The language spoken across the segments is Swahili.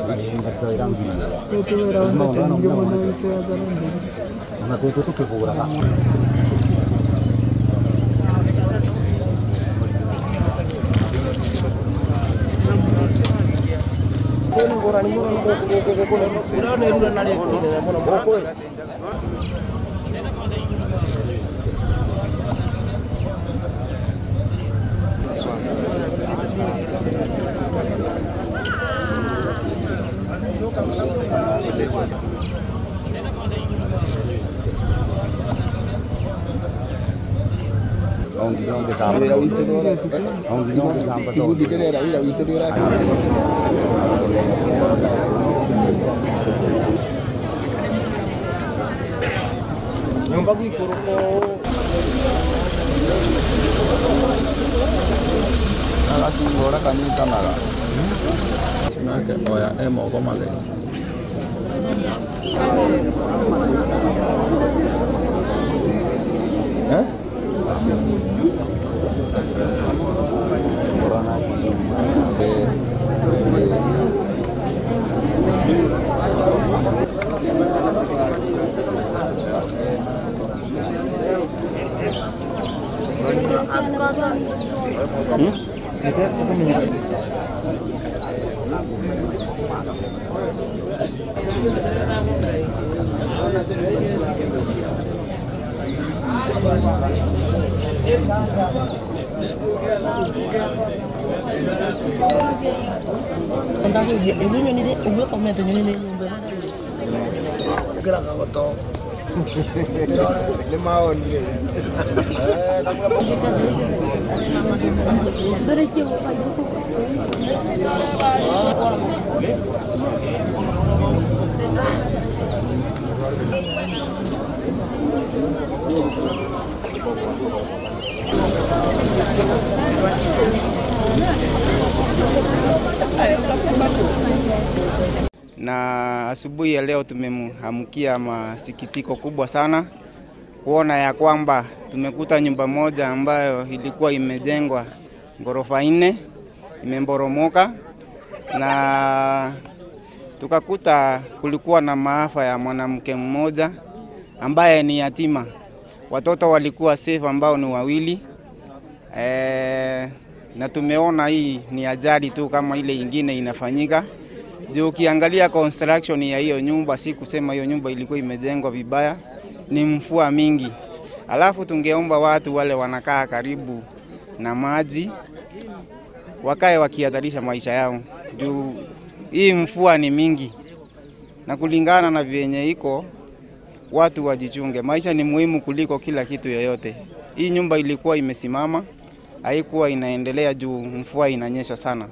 nyumba gwikũrũko agakingora kanyitanaga nake oya e moko matheri Eh? kĩraka goto nĩ maonire na asubuhi ya leo tumemhamkia masikitiko kubwa sana kuona ya kwamba tumekuta nyumba moja ambayo ilikuwa imejengwa ghorofa nne imemboromoka, na tukakuta kulikuwa na maafa ya mwanamke mmoja ambaye ni yatima. Watoto walikuwa safe ambao ni wawili e, na tumeona hii ni ajali tu kama ile ingine inafanyika juu ukiangalia construction ya hiyo nyumba, si kusema hiyo nyumba ilikuwa imejengwa vibaya, ni mvua mingi. Alafu tungeomba watu wale wanakaa karibu na maji wakae wakihatarisha maisha yao, juu hii mvua ni mingi, na kulingana na vyenye iko, watu wajichunge. Maisha ni muhimu kuliko kila kitu yoyote. Hii nyumba ilikuwa imesimama, haikuwa inaendelea juu mvua inanyesha sana.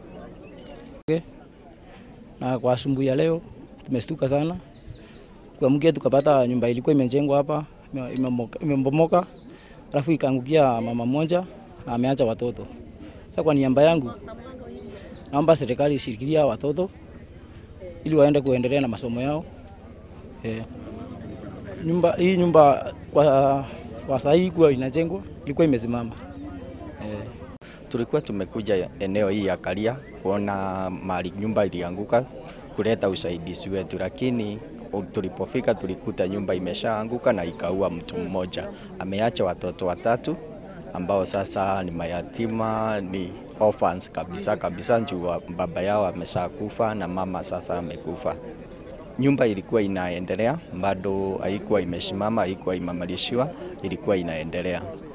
na kwa asubuhi ya leo tumestuka sana kuamkia, tukapata nyumba ilikuwa imejengwa hapa ime- imemoka- imebomoka, alafu ikaangukia mama mmoja na ameacha watoto. Sasa kwa niaba yangu naomba serikali ishirikilia watoto ili waende kuendelea na masomo yao. Eh, nyumba hii nyumba kwa, kwa saa hii kuwa inajengwa ilikuwa imesimama eh. Tulikuwa tumekuja eneo hii ya Karia kuona mali nyumba ilianguka kuleta usaidizi wetu, lakini tulipofika tulikuta nyumba imeshaanguka na ikaua mtu mmoja. Ameacha watoto watatu ambao sasa ni mayatima, ni orphans kabisa kabisa, juu wa- baba yao ameshakufa na mama sasa amekufa. Nyumba ilikuwa inaendelea bado, haikuwa imesimama, haikuwa imemalishiwa, ilikuwa inaendelea.